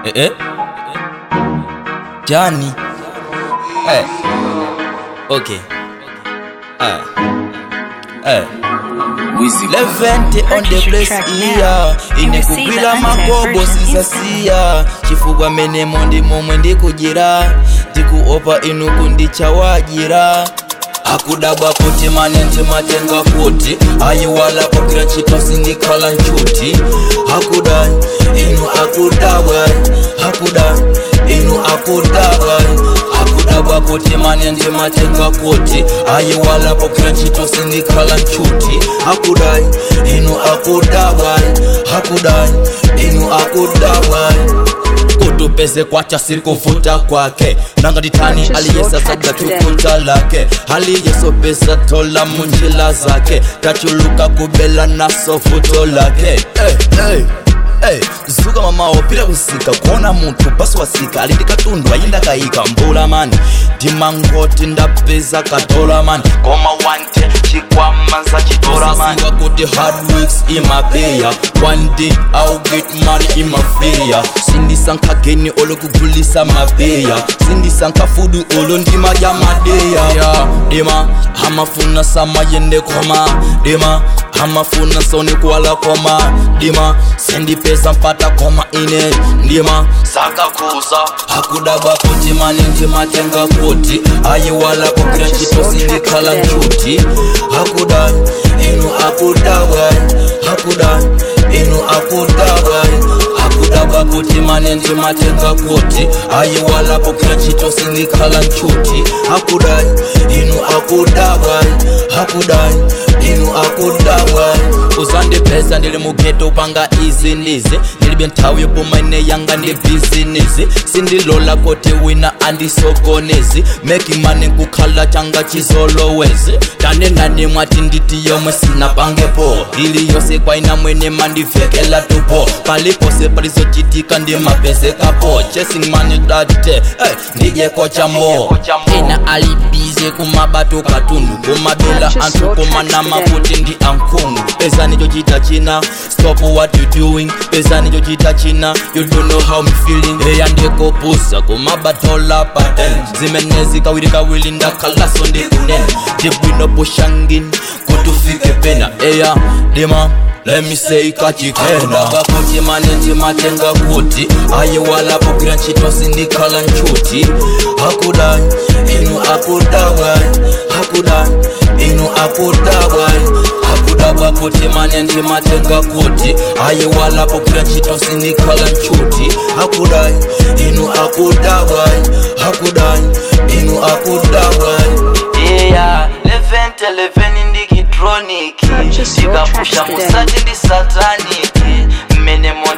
Eh, eh. Johnny. Hey. Okay. Hey. Hey. Levente on the Purchase your place track iya now and ine receive kugwira the untapped magobo version sinsasiya chifukwa menemo ndi momwe ndikudyera ndikuopa inu kundichawadyera akudabwa kuti mane ndimatenga kuti ayiwala pagwira ntchito sindikhala nchuti akudai inu akudabwa akudai inu akudabwa akudabwa kuti mane ndimatenga kuti ayiwala pagwira ntchito sindikhala nchuti akudai inu akudabwa akudai inu akudabwa kutupeze kwacha sikuvuta kwake nangatitani aliyesa sabda tukuta lake aliyesopesa tola munjila zake tachuluka kubela naso vuto lake hey, hey. Hey, zuka mamawo pita kusika kuona munthu basi wasika ali ndi katundu ayinda kayika mbula mani ndimangoti ndapeza katola mani koma wante chikwama za chitola mani kuti hard weeks imapeya one day I'll get money imapeya sindisankhageni olokugulisa mapeya sindisankhafudu olo ndima ya madeya yeah. dima amafuna samayende koma dima amafuna soni kuwala koma dima sindipeza mpata koma ine ndima sakakuza akudaba kuti mani ndimatenga kuti ayiwala kugwira ntchito sindikhala nchuti akudai inu akudabwa akudai inu akudabwa akudabwa kuti mane ndimatenga kuti ayiwala kugwira ntchito sindikhala nchuti akudai inu akudabwa akudai inu akudabwa uzandipeza ndili mugeto panga izi ndizi ndilibe nthawi yopuma ine yanga ndi bizinesi sindilola kuti wina andisokonezi making money kukhala changa chizolowezi tanenani mwati nditi yomwe sinapangepo ili yonse kwaina mwene mandivekela tupo palipose palizochitika ndimapezekapo chasing money date hey, ndijeko chambo ena alibize kumabato katundu kumabela anthu kumanama kuti ndi ankhungu pezani chochita china stop what you doing pezani chochita china you don't know how me feeling eya ndikopusa kumabatola paten zimenezi kawiri kawiri ndakhalaso ndikunena ndibwino pushangin kuti ufike pena eya dima Let me say kachikenda kakuti mane ndimatenga kuti ayiwala pogwira ntchito sindikhala nchuti akudai inu akudabwa akudai inu akudabwa akudabwa kuti mane ndimatenga kuti ayiwala pogwira ntchito sindikhala nchuti akudai inu akudabwa akudai inu akudabwa yeah, levente leveni ndikitroniki Purchase your ndikapusha tracks today. musati ndi sataniki mmene